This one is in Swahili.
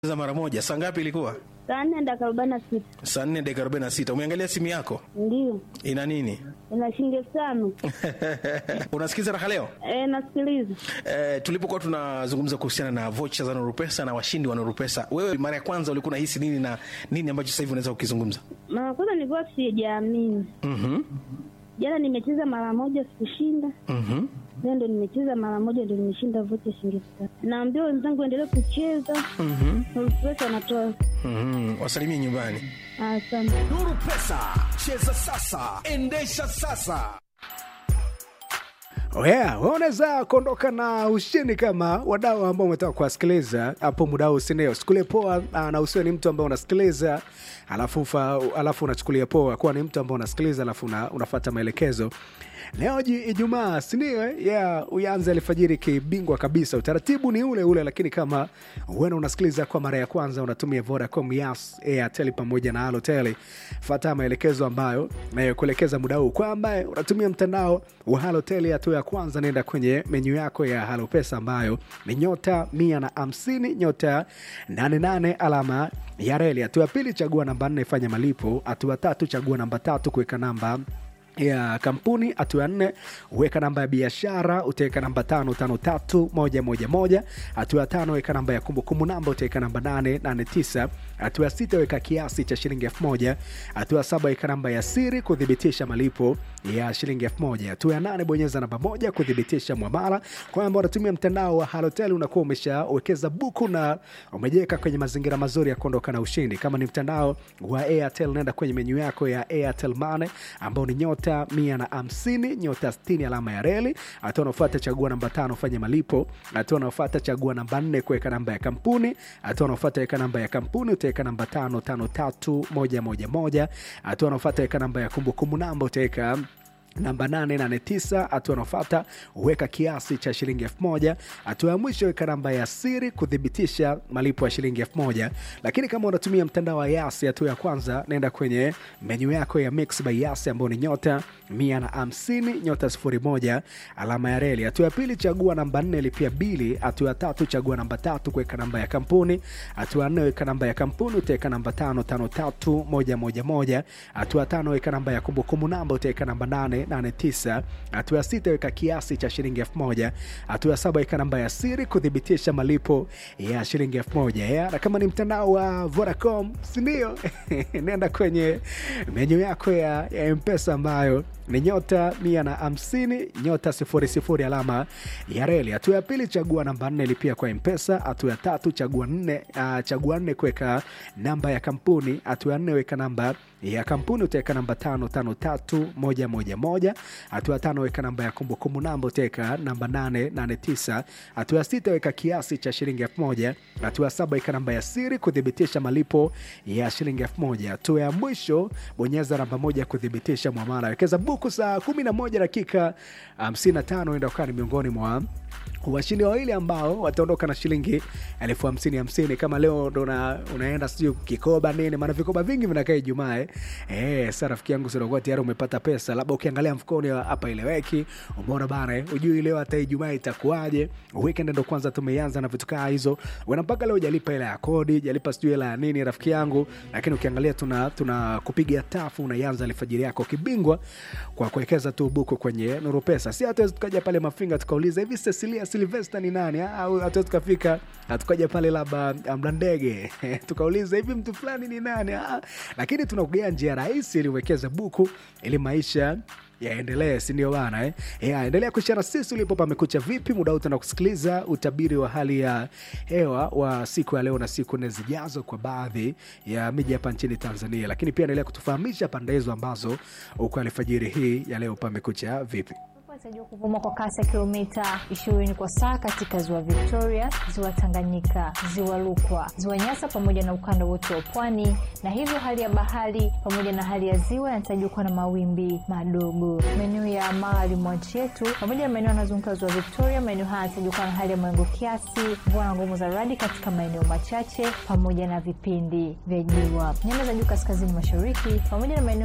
za mara moja. Saa ngapi ilikuwa? Saa nne dakika arobaini na sita. Saa nne dakika arobaini na sita. Umeangalia simu yako Ndiyo, ina nini? ina shilingi elfu tano. Unasikiza raha leo? E, nasikiliza. Eh, tulipokuwa tunazungumza kuhusiana na vocha za Nurupesa na washindi wa Nurupesa, wewe mara ya kwanza ulikuwa unahisi nini na nini ambacho sasa hivi unaweza kukizungumza? Mara kwanza nilikuwa sijaamini. Mhm. Jana nimecheza mara moja sikushinda, Mhm. leo ndo nimecheza mara moja ndo nimeshinda vocha shilingi elfu tano. Naambia wenzangu endelee kucheza, Mhm. Nurupesa anatoa. Mhm. Wasalimie nyumbani. Asante. Nuru Pesa, cheza sasa, endesha sasa. Oh yeah, wewe unaweza kuondoka na ushindi kama wadau ambao umetaka kuwasikiliza hapo muda huu, si ndio? Chukulia poa ah, na usiwe ni mtu ambaye unasikiliza alafu ufa, alafu unachukulia poa kuwa ni mtu ambaye unasikiliza alafu una, unafuata maelekezo. Leo ji- Ijumaa, si ndio? eh? Yeah, uyanze alfajiri kibingwa kabisa. Utaratibu ni ule ule, lakini kama wewe unasikiliza kwa mara ya kwanza, unatumia Vodacom, Yas, Airtel pamoja na Halotel, fuata maelekezo ambayo nayokuelekeza muda huu. Kwa ambaye unatumia mtandao wa Halotel, hatua ya kwanza, nenda kwenye menyu yako ya Halo Pesa ambayo ni nyota mia na hamsini nyota 88 alama ya reli. Hatua ya pili, chagua namba nne, fanya malipo. Hatua tatu, chagua namba tatu, kuweka namba ya kampuni. Hatua ya nne weka namba ya biashara, utaweka namba tano tano tatu moja moja moja. Hatua ya tano weka namba ya kumbukumbu namba, utaweka namba nane nane tisa. Hatua ya sita weka kiasi cha shilingi elfu moja. Hatua ya saba weka namba ya siri kuthibitisha malipo ya shilingi elfu moja. Hatua ya nane bonyeza namba moja kuthibitisha mwamala. Kwa ambao unatumia mtandao wa Halotel unakuwa umeshawekeza buku na umejiweka kwenye mazingira mazuri ya kuondoka na ushindi. Kama ni mtandao wa Airtel, nenda kwenye menyu yako ya Airtel Money ambao ni nyota mia na hamsini nyota sitini alama ya reli. Hatua unaofuata chagua namba tano fanya malipo. Hatua unaofuata chagua namba nne kuweka namba ya kampuni. Hatua unaofuata weka namba ya kampuni, utaweka namba tano tano tatu moja moja moja. Hatua unaofuata weka namba ya kumbukumbu namba, utaweka namba 889 hatua anaofata weka kiasi cha shilingi elfu moja hatua ya mwisho weka namba ya siri kuthibitisha malipo ya shilingi elfu moja lakini kama unatumia mtandao wa yasi hatua ya kwanza naenda kwenye menyu yako ya mix by yasi ambao ni nyota 150 nyota 01 alama ya reli hatua ya pili chagua namba 4 lipia bili hatua ya tatu chagua namba tatu kuweka namba ya kampuni hatua ya nne weka namba ya kampuni utaweka namba 553111 hatua ya tano weka namba ya kumbukumbu namba utaweka namba 889 hatua ya sita weka kiasi cha shilingi elfu moja hatua ya saba weka namba ya siri kuthibitisha malipo ya shilingi elfu moja ya na kama ni mtandao wa Vodacom sindio nenda kwenye menyu yako ya, ya mpesa ambayo ni nyota mia na hamsini nyota sifuri sifuri alama ya reli. Hatua ya pili chagua namba nne lipia kwa mpesa. Hatua ya tatu chagua nne uh, chagua nne kuweka namba ya kampuni. Hatua ya nne weka namba ya kampuni utaweka namba tano tano tatu moja moja moja. Hatua ya tano weka namba ya kumbukumbu namba utaweka namba nane nane tisa. Hatua ya sita weka kiasi cha shilingi elfu moja. Hatua ya saba weka namba ya siri kuthibitisha malipo ya shilingi elfu moja. Hatua ya mwisho bonyeza namba moja kuthibitisha mwamala. Wekeza buku saa 11 dakika 55 enda ukaa ni miongoni mwa washindi wawili ambao wataondoka na shilingi elfu hamsini hamsini kama leo ndo una, unaenda sijui kikoba nini maana vikoba vingi vinakaa ijumaa eh. Eh, sa rafiki yangu sinakuwa tayari umepata pesa labda ukiangalia mfukoni hapa ileweki umeona bana eh, ujui leo hata ijumaa itakuwaje weekend ndo kwanza tumeianza na vitu kaa hizo wena mpaka leo jalipa hela ya kodi jalipa sijui hela ya nini rafiki yangu lakini ukiangalia tuna, tuna kupiga tafu unaianza alfajiri yako kibingwa kwa kuwekeza tu buku kwenye nuru pesa si hatuwezi tukaja pale mafinga tukauliza hivi Cecilia Silvester ni nani au hatuwezi tukafika tukaja pale labda mlandege tukauliza hivi mtu fulani ni nani ah, lakini tunakugea njia rahisi ili uwekeze buku ili maisha yaendelee sindio bana eh? ya, endelea kushana sisi ulipo pamekucha vipi muda huu tuna kusikiliza utabiri wa hali ya hewa wa siku ya leo na siku nne zijazo kwa baadhi ya miji hapa nchini tanzania lakini pia endelea kutufahamisha pande hizo ambazo uko alfajiri hii ya leo pamekucha vipi inatarajiwa kuvuma kwa kasi ya kilomita 20 kwa saa katika ziwa Victoria, ziwa Tanganyika, ziwa Rukwa, ziwa Nyasa pamoja na ukanda wote wa pwani, na hivyo hali ya bahari pamoja na hali ya ziwa yanatarajiwa kuwa na mawimbi madogo. Maeneo ya magharibi mwa nchi yetu pamoja na maeneo yanayozunguka ziwa Victoria, maeneo haya yanatarajiwa kuwa na hali ya mawingu kiasi, mvua na ngumu za radi katika maeneo machache pamoja na vipindi vya jua. Nyanda za juu kaskazini mashariki pamoja na maeneo